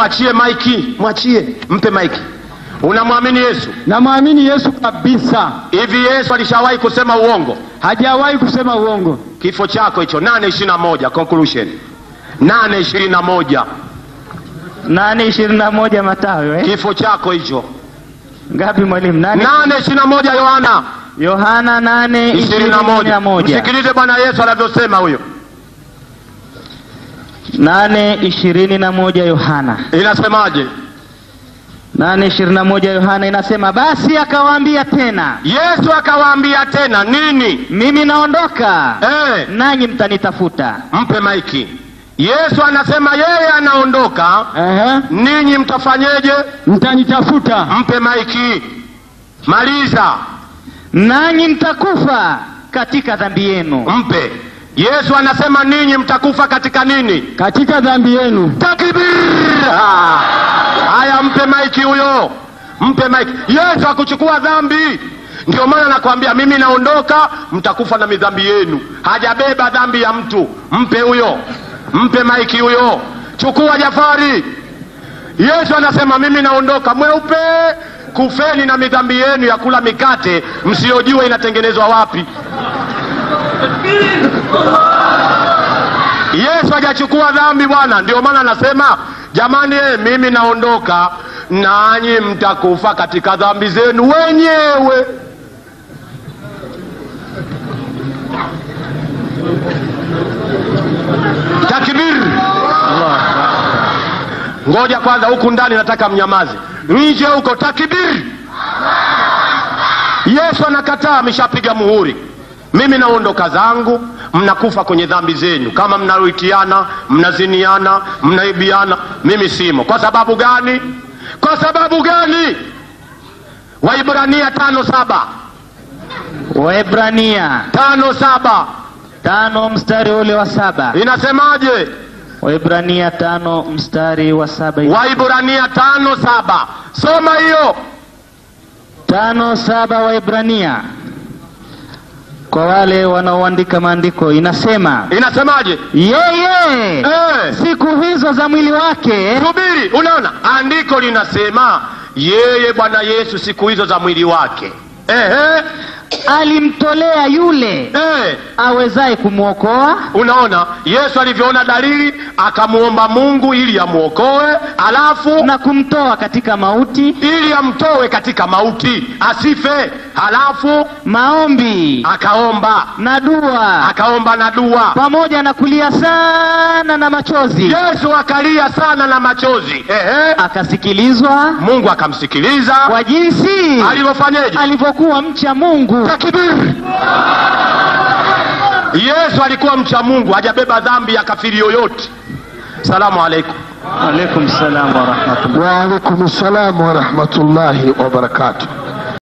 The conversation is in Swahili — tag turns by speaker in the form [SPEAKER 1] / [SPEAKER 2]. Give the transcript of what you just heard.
[SPEAKER 1] mwachie maiki, mwachie, mpe maiki. Unamwamini Yesu?
[SPEAKER 2] Namwamini Yesu kabisa,
[SPEAKER 1] Hivi Yesu alishawahi kusema uongo?
[SPEAKER 2] hajawahi kusema uongo.
[SPEAKER 1] Kifo chako hicho, nane ishirini na moja conclusion, nane ishirini na moja
[SPEAKER 3] nane ishirini na moja Mathayo eh?
[SPEAKER 1] kifo chako hicho,
[SPEAKER 3] Ngapi mwalimu? Nane
[SPEAKER 1] nane ishirini na moja Yohana
[SPEAKER 3] Yohana nane
[SPEAKER 1] ishirini na moja. Msikilize Bwana Yesu anavyosema huyo,
[SPEAKER 3] nane ishirini na moja Yohana
[SPEAKER 1] inasemaje?
[SPEAKER 3] nane ishirini na moja Yohana inasema, basi akawaambia tena,
[SPEAKER 1] Yesu akawaambia tena nini?
[SPEAKER 3] mimi naondoka,
[SPEAKER 1] Eh,
[SPEAKER 3] nanyi mtanitafuta,
[SPEAKER 1] mpe maiki. Yesu anasema yeye anaondoka,
[SPEAKER 2] Ehe,
[SPEAKER 1] ninyi mtafanyeje?
[SPEAKER 2] mtanitafuta,
[SPEAKER 1] Mpe maiki, maliza,
[SPEAKER 3] nanyi mtakufa katika dhambi yenu.
[SPEAKER 1] mpe. Yesu anasema ninyi mtakufa katika nini?
[SPEAKER 2] katika dhambi yenu.
[SPEAKER 1] Takbir! Ah. Haya, mpe maiki huyo, mpe maiki. Yesu akuchukua dhambi, ndio maana nakwambia mimi naondoka, mtakufa na midhambi yenu. Hajabeba dhambi ya mtu, mpe huyo, mpe maiki huyo. Chukua Jafari. Yesu anasema mimi naondoka, mweupe, kufeni na midhambi yenu ya kula mikate msiyojua inatengenezwa wapi. Yesu hajachukua dhambi bwana, ndio maana anasema jamani, eh, mimi naondoka, nanyi mtakufa katika dhambi zenu wenyewe. Takbir! Ngoja kwanza, huku ndani nataka mnyamaze, nje huko takbir! Yesu anakataa, ameshapiga muhuri. Mimi naondoka zangu, mnakufa kwenye dhambi zenu, kama mnaruitiana, mnaziniana, mnaibiana, mimi simo. Kwa sababu gani? Kwa sababu gani? Waibrania tano saba
[SPEAKER 3] Waebrania
[SPEAKER 1] tano saba
[SPEAKER 3] tano mstari ule wa saba
[SPEAKER 1] inasemaje?
[SPEAKER 3] Waebrania tano mstari wa saba
[SPEAKER 1] Waibrania tano saba soma hiyo.
[SPEAKER 3] tano saba Waebrania kwa wale wanaoandika maandiko inasema
[SPEAKER 1] Inasemaje?
[SPEAKER 3] yeye
[SPEAKER 1] Eh,
[SPEAKER 3] siku hizo za mwili wake
[SPEAKER 1] subiri, unaona andiko linasema yeye Bwana Yesu siku hizo za mwili wake Ehe,
[SPEAKER 3] alimtolea yule
[SPEAKER 1] eh,
[SPEAKER 3] awezaye kumwokoa
[SPEAKER 1] unaona Yesu alivyoona dalili akamuomba Mungu ili amwokoe, alafu
[SPEAKER 3] na kumtoa katika mauti
[SPEAKER 1] ili amtoe katika mauti asife, halafu
[SPEAKER 3] maombi
[SPEAKER 1] akaomba
[SPEAKER 3] na dua
[SPEAKER 1] akaomba na dua.
[SPEAKER 3] pamoja na kulia sana na machozi
[SPEAKER 1] Yesu akalia sana na machozi. Ehe,
[SPEAKER 3] akasikilizwa
[SPEAKER 1] Mungu akamsikiliza
[SPEAKER 3] kwa jinsi
[SPEAKER 1] alivyofanyeje?
[SPEAKER 3] alivyokuwa mcha Mungu
[SPEAKER 1] Takbir! Yesu alikuwa mcha Mungu, hajabeba dhambi ya kafiri yoyote. Salamu alaikum.
[SPEAKER 3] alaikum salam wa rahmatullah
[SPEAKER 4] Wa alaikum salam wa rahmatullahi wa barakatuh.